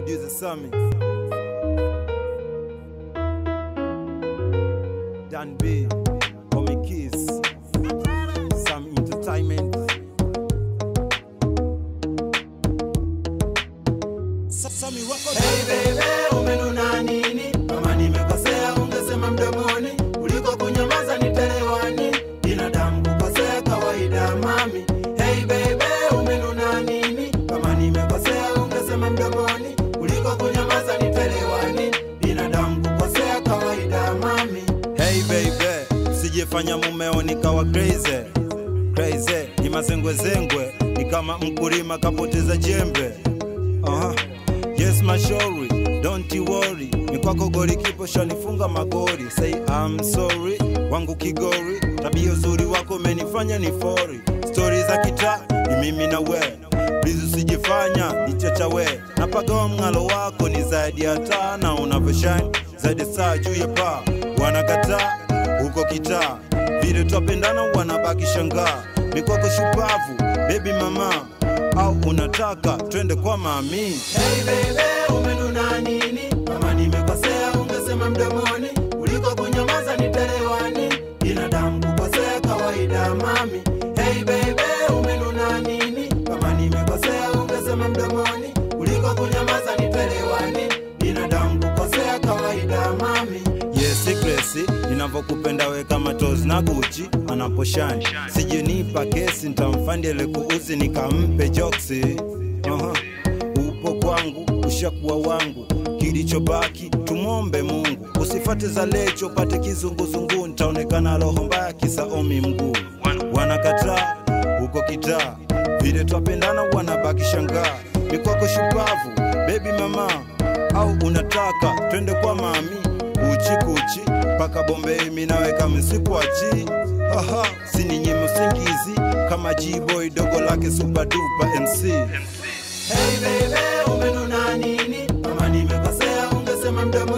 producer Sammy. Dan B, Comic Kiss, Sam Entertainment. Sammy wako Hey baby, umenuna nini? Kama nimekosea ungesema mdomoni, kuliko kunyamaza nitelewani. Binadamu kukosea kawaida mami. Hey baby, umenuna nini? Kama nimekosea ungesema mdomoni, kuliko kunyamaza nitelewani. Binadamu kukosea kawaida mami. Hey baby, sijefanya mumeo nikawa crazy crazy, ni mazengwezengwe, ni kama mkulima kapoteza jembe. Aha. Yes mashauri, don't you worry, ni kwako goli kipo shanifunga magori. Say I'm sorry, wangu kigori, tabia uzuri wako umenifanya ni fori. Stori za kitaa ni mimi na we, please usijifanya nichachawe. Napagawa mng'alo wako ni zaidi ya taa na unavyoshine zaidi saa juu ya paa, wanakataa huko kitaa vile twapendana wanabaki shangaa mikwako shupavu baby mama au unataka twende kwa mami Hey baby, umenuna nini? Kama nimekosea ungesema mdomoni, kuliko kunyamaza nitelewani. Binadamu kukosea kawaida mami. Hey baby, umenuna nini? Kama nimekosea ungesema mdomoni, kuliko kunyamaza nitelewani. Binadamu kukosea kawaida mami. yes Grace ninavyokupenda we kama toz na guchi anaposhani sijenipa kesi ntamfandele kuuzi nikampe joksi Aha. upo kwangu ushakuwa wangu kilichobaki tumwombe mungu usifate za lecho pate kizunguzungu ntaonekana roho mbaya kisaomi mguu wanakataa huko kitaa vile twapendana wanabaki shangaa mikwako shupavu bebi mama au unataka twende kwa mami uchi kuchi mpaka bombei minaweka misikwachi aha sininyime usingizi kama G-boy dogo lake super duper MC Hey baby, umenuna nini? Kama nimekosea ungesema mdomo